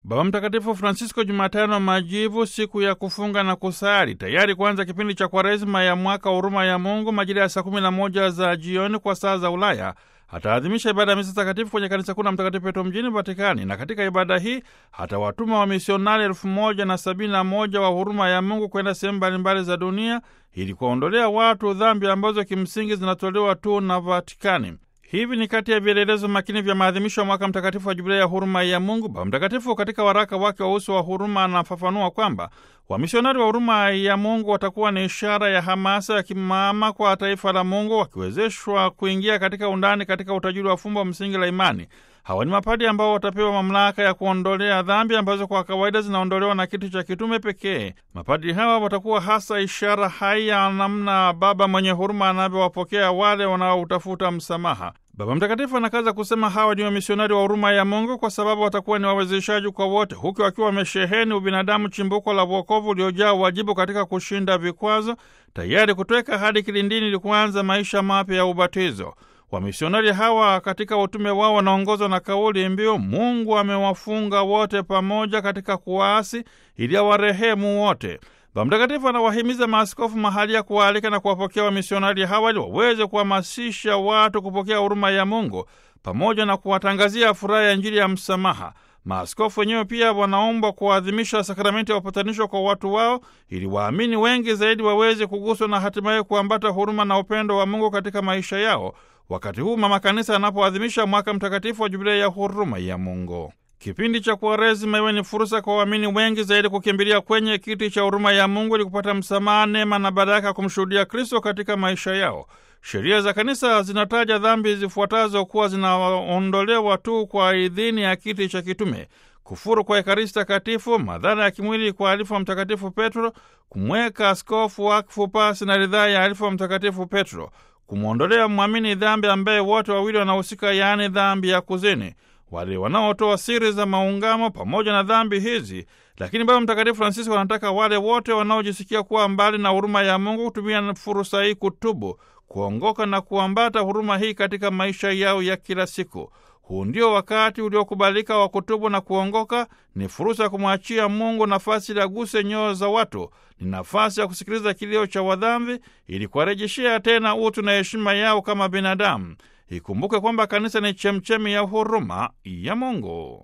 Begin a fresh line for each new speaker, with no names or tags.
Baba Mtakatifu Francisco Jumatano Majivu, siku ya kufunga na kusali, tayari kuanza kipindi cha Kwaresima ya mwaka huruma ya Mungu majira ya saa kumi na moja za jioni kwa saa za Ulaya ataadhimisha ibada ya misa takatifu kwenye kanisa kuu la Mtakatifu Petro mjini Vatikani, na katika ibada hii atawatuma wamisionari elfu moja na sabini na moja wa huruma ya Mungu kwenda sehemu mbalimbali za dunia ili kuwaondolea watu dhambi ambazo kimsingi zinatolewa tu na Vatikani. Hivi ni kati ya vielelezo makini vya maadhimisho ya mwaka mtakatifu wa jubilei ya huruma ya Mungu. Baba Mtakatifu katika waraka wake wa uso wa huruma anafafanua kwamba wamisionari wa huruma ya Mungu watakuwa ni ishara ya hamasa ya kimama kwa taifa la Mungu, wakiwezeshwa kuingia katika undani katika utajiri wa fumbo msingi la imani. Hawa ni mapadi ambao watapewa mamlaka ya kuondolea dhambi ambazo kwa kawaida zinaondolewa na kitu cha kitume pekee. Mapadi hawa watakuwa hasa ishara hai ya namna Baba mwenye huruma anavyowapokea wale wanaoutafuta msamaha. Baba Mtakatifu anakaza kusema hawa ni wamisionari wa huruma ya Mungu kwa sababu watakuwa ni wawezeshaji kwa wote, huku wakiwa wamesheheni ubinadamu, chimbuko la wokovu uliojaa wajibu katika kushinda vikwazo, tayari kutweka hadi kilindini ili kuanza maisha mapya ya ubatizo. Wamisionari hawa katika utume wao wanaongozwa na kauli mbiu, Mungu amewafunga wote pamoja katika kuasi ili awarehemu wote. Baba Mtakatifu anawahimiza maaskofu mahali ya kuwaalika na kuwapokea wamisionari hawa ili waweze kuhamasisha watu kupokea huruma ya Mungu pamoja na kuwatangazia furaha ya Injili ya msamaha. Maaskofu wenyewe pia wanaombwa kuadhimisha sakramenti ya upatanisho kwa watu wao ili waamini wengi zaidi waweze kuguswa na hatimaye kuambata huruma na upendo wa Mungu katika maisha yao, wakati huu mama kanisa anapoadhimisha mwaka mtakatifu wa jubilei ya huruma ya Mungu. Kipindi cha Kwaresima iwe ni fursa kwa waamini wengi zaidi kukimbilia kwenye kiti cha huruma ya Mungu ili kupata msamaha, neema na baraka kumshuhudia Kristo katika maisha yao. Sheria za kanisa zinataja dhambi zifuatazo kuwa zinaondolewa tu kwa idhini ya kiti cha kitume: kufuru kwa Ekaristi Takatifu, madhara ya kimwili kwa alifu wa Mtakatifu Petro, kumweka askofu wakfu pasi na ridhaa ya alifu wa Mtakatifu Petro, kumwondolea mwamini dhambi ambaye wote wawili wanahusika, yaani dhambi ya kuzini wale wanaotoa siri za maungamo pamoja na dhambi hizi. Lakini Baba Mtakatifu Francisco wanataka wale wote wanaojisikia kuwa mbali na huruma ya Mungu kutumia fursa hii kutubu, kuongoka na kuambata huruma hii katika maisha yao ya kila siku. Huu ndio wakati uliokubalika wa kutubu na kuongoka. Ni fursa ya kumwachia Mungu nafasi ili aguse nyoyo za watu. Ni nafasi ya kusikiliza kilio cha wadhambi ili kuwarejeshea tena utu na heshima yao kama binadamu. Ikumbuke kwamba kanisa ni chemchemi ya huruma ya Mungu.